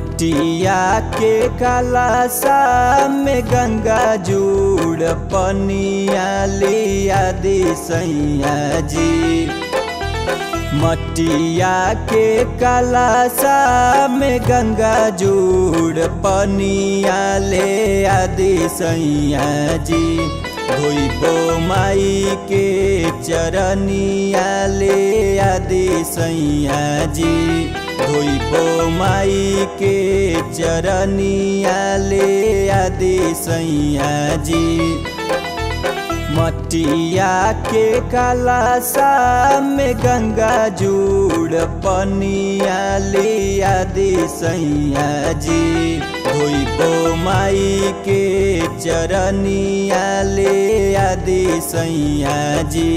मटिया के कलासा में गंगा जूड़ पनिया लिया दी सैया जी मटिया के कलासा में गंगा जूड़ पनिया ले आदि सैया जी धोइबो माई के चरनिया ले आदि सैया जी धोइबो माई के चरनिया ले आदि सैया जी मटिया के कलासा में गंगा जूड़ पनिया लिया दी सैया जी धोइबो माई के चरनिया ले आदि सैया जी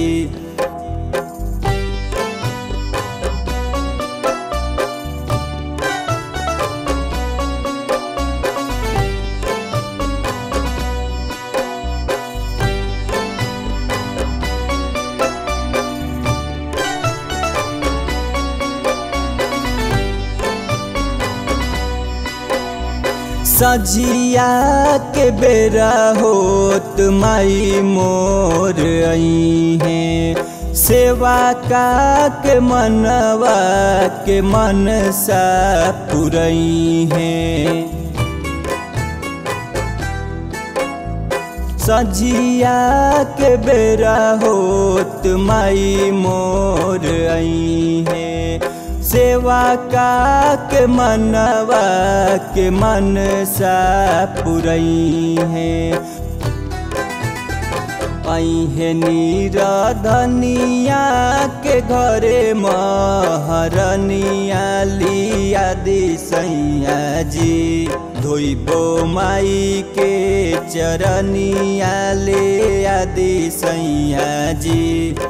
सजिया के बेरा होत माई मोर आई है सेवा का के मनवा के मन सा पुरई है सजिया के बेरा होत माई मोर आई है सेवा का के मनवा के मन सा पुरई है है नीरधनिया के घरे महरनिया लिया दी सैया जी धोइबो माई के चरनिया ले आदि सैया जी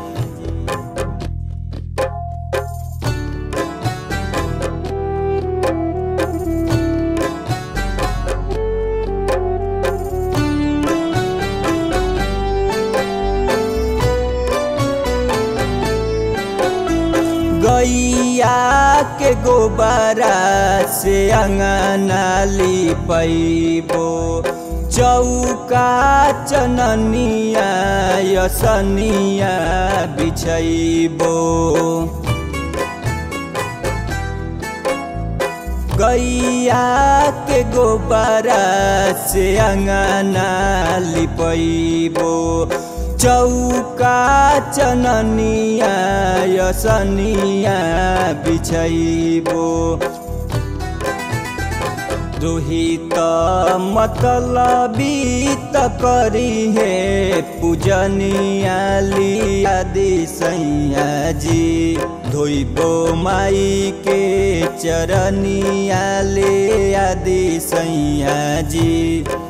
गैया के गोबरा से अंगना लिपैबो चौका चननिया यसनिया बिछैबो गैया के गोबरा से अंगना लिपैबो चौका चननिया यसनिया बिछैबो रोहित मतलबी त करी हे पूजनिया लिया दी सैया जी धोइबो माई के चरनिया ले आदि सैया जी